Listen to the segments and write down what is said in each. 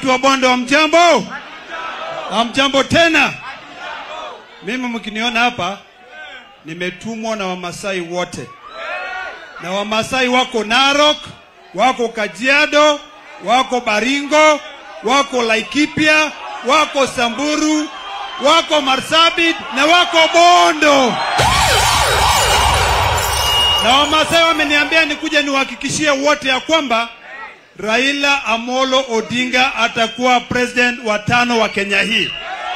Watu wa Bondo wa mjambo, hamjambo tena. Mimi mkiniona hapa, nimetumwa na Wamasai wote, na Wamasai wako Narok, wako Kajiado, wako Baringo, wako Laikipia, wako Samburu, wako Marsabit na wako Bondo. Na Wamasai wameniambia nikuje niwahakikishie wote ya kwamba Raila Amolo Odinga atakuwa president wa tano wa Kenya hii.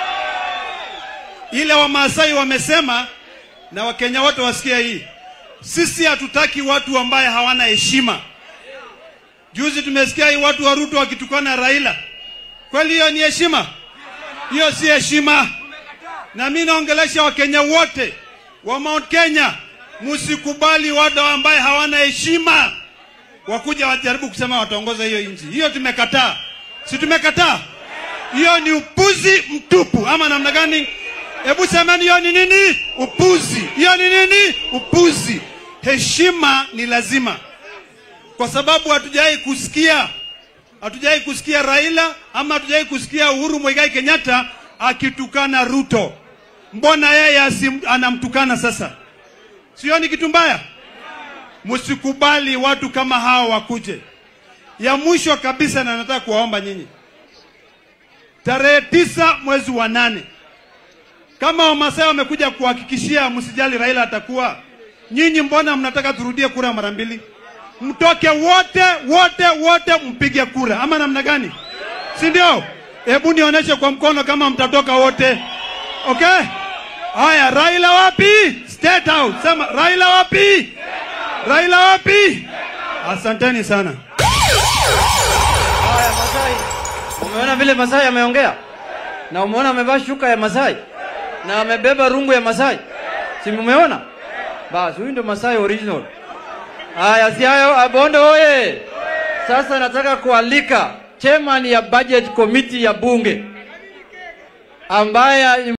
Ile Wamasai wamesema na Wakenya wote wasikia hii, sisi hatutaki watu ambaye hawana heshima. Juzi tumesikia hii watu wa Ruto wakitukana Raila. Kweli hiyo ni heshima? Hiyo si heshima. Na mimi naongelesha Wakenya wote wa Mount Kenya, msikubali watu ambaye hawana heshima wakuja wajaribu kusema wataongoza hiyo nchi. Hiyo tumekataa, si tumekataa? Hiyo ni upuzi mtupu, ama namna gani? Hebu semeni, hiyo ni nini? Upuzi. Hiyo ni nini? Upuzi. Heshima ni lazima, kwa sababu hatujawahi kusikia hatujawahi kusikia Raila ama hatujawahi kusikia Uhuru Muigai Kenyatta akitukana Ruto. Mbona yeye asim, anamtukana sasa? Sio ni kitu mbaya? Msikubali watu kama hao wakuje. Ya mwisho kabisa, na nataka kuwaomba nyinyi, tarehe tisa mwezi wa nane, kama Wamasai wamekuja kuhakikishia msijali Raila atakuwa, nyinyi mbona mnataka turudie kura mara mbili? Mtoke wote wote wote mpige kura, ama namna gani? Si ndio? Hebu nionyeshe kwa mkono kama mtatoka wote. Okay? Haya, Raila wapi? State House. Sema Raila wapi? Raila wapi? Asanteni sana. Haya, Masai, umeona vile Masai ameongea na umeona amevaa shuka ya Masai na amebeba rungu ya Masai, si mumeona? Basi huyu ndo Masai original. Haya, si hayo, Bondo oye! Sasa nataka kualika chairman ya budget committee ya bunge ambaye